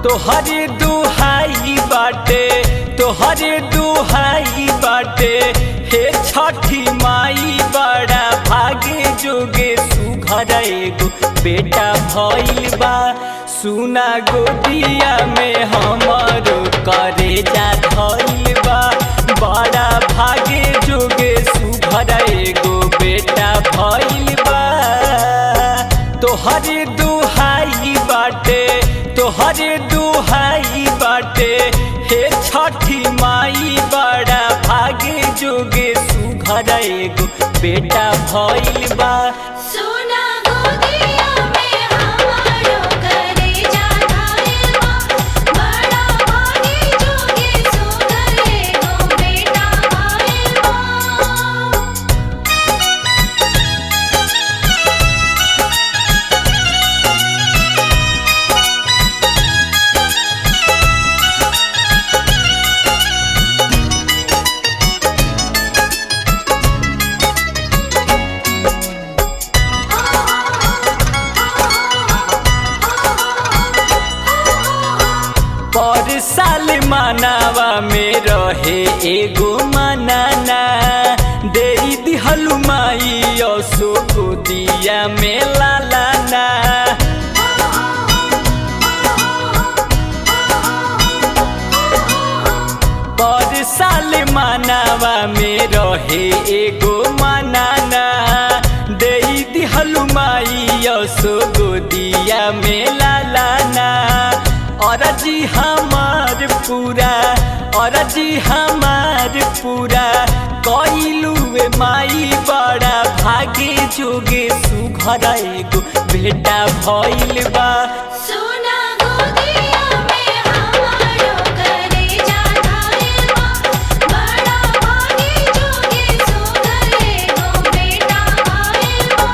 तोहर दुहाई बाटे तोहर दुहाई बाटे हे छठी माई बड़ा भागे जोगे सुघर एगो बेटा भइल बा सुना गोदिया में हमरो करे जा धइल बा बड़ा भागे जोगे सुघर एगो बेटा भइल बा तोहर दुहाई बाटे तोहर दुहाई बाटे हे छठी माई बड़ा भागे जोगे सुघर एगो बेटा भइल बा सुना गोदिया में हमारो करे जा धाइलबा बड़ा भागी जोगे सुगर एगो बेटा भाइलबा पर साल मनावा में रहे एगो मनाना दे दिहलु माई असो गोदिया में लालाना पर साल मनावा में रहे एगो मनाना दे दिहलु माई असो गोदिया में लालाना अरजी हमार पूरा अरजी हमार पूरा कइलुए माई बड़ा भागे जोगे सुघर एगो बेटा भइल बा सुना गोदिया में हमारो करे जा धाइलबा बड़ा भागी जोगे सुगर एगो बेटा भाइलबा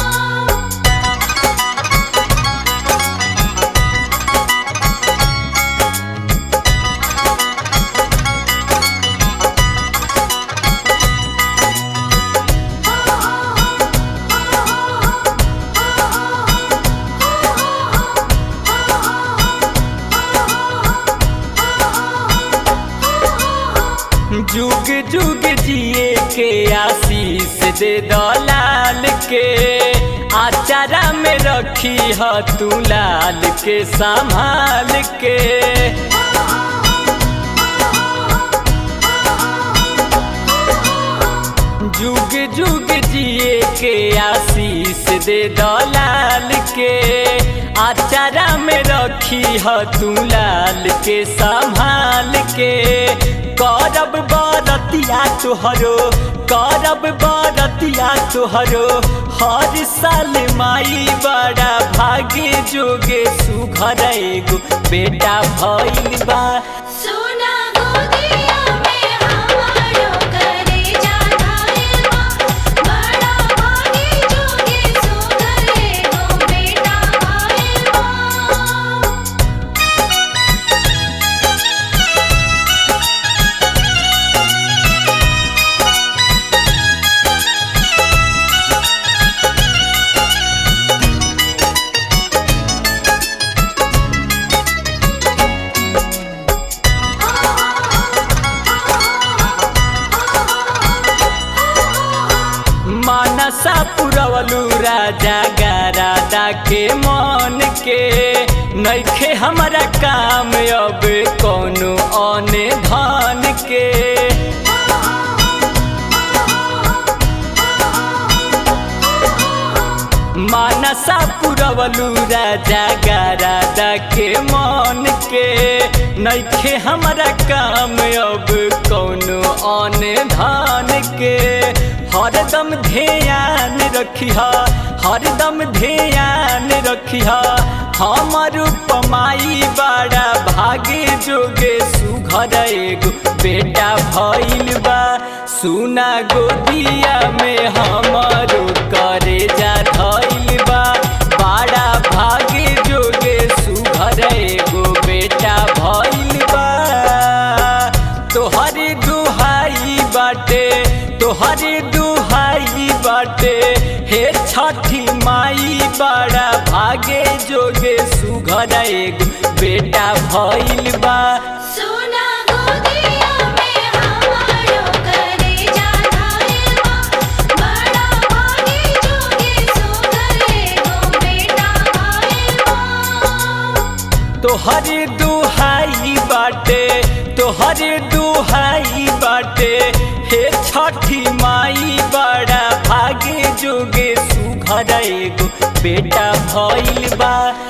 जुग जुग जिए के आशीष दे दलाल के आचारा में रखी ह तू लाल के संभाल के जुग जुग जिए के आशीष दे दलाल के आचारा में रखी ह तू लाल के संभाल के करब बरतिया तुहरो करब बरतिया तुहरो हर साल माई बड़ा भागे जोगे सुघर एगो बेटा भइल बा सुना गोदिया में हमारो करे जा धाइलबा बड़ा भागी जोगे सुगर एगो बेटा भाइलबा मानसा पुरवलू राजा गारादा के मन के नइखे हमारा काम अब कोनो औने धन के मानसा पुरवलू राजा गारादा के मन के नइखे हमारा काम अब कोनो औने धन के हरदम ध्यान रखिह हरदम ध्यान रखिह हमर उपमाई बड़ा भागे जोगे सुघर एगो बेटा भइल बा सुना गोदिया में हमरो करे जा धइल बा बड़ा भागे जोगे सुघर एगो बेटा भइल बा तोहर दुहाई बाटे तोहर दुहाई बाटे हे छठी माई बड़ा भागे जोगे सुघर एगो बेटा भइल बा सोना गोदिया में हमारो करेजा धाइल बा बड़ा भागी जोगे सुगर एगो बेटा भइल बा तोहरे दुहाई बाटे तोहरे दुहाई बाटे हे छठी माई बड़ा भागे जोगे सुघर एगो बेटा भइल बा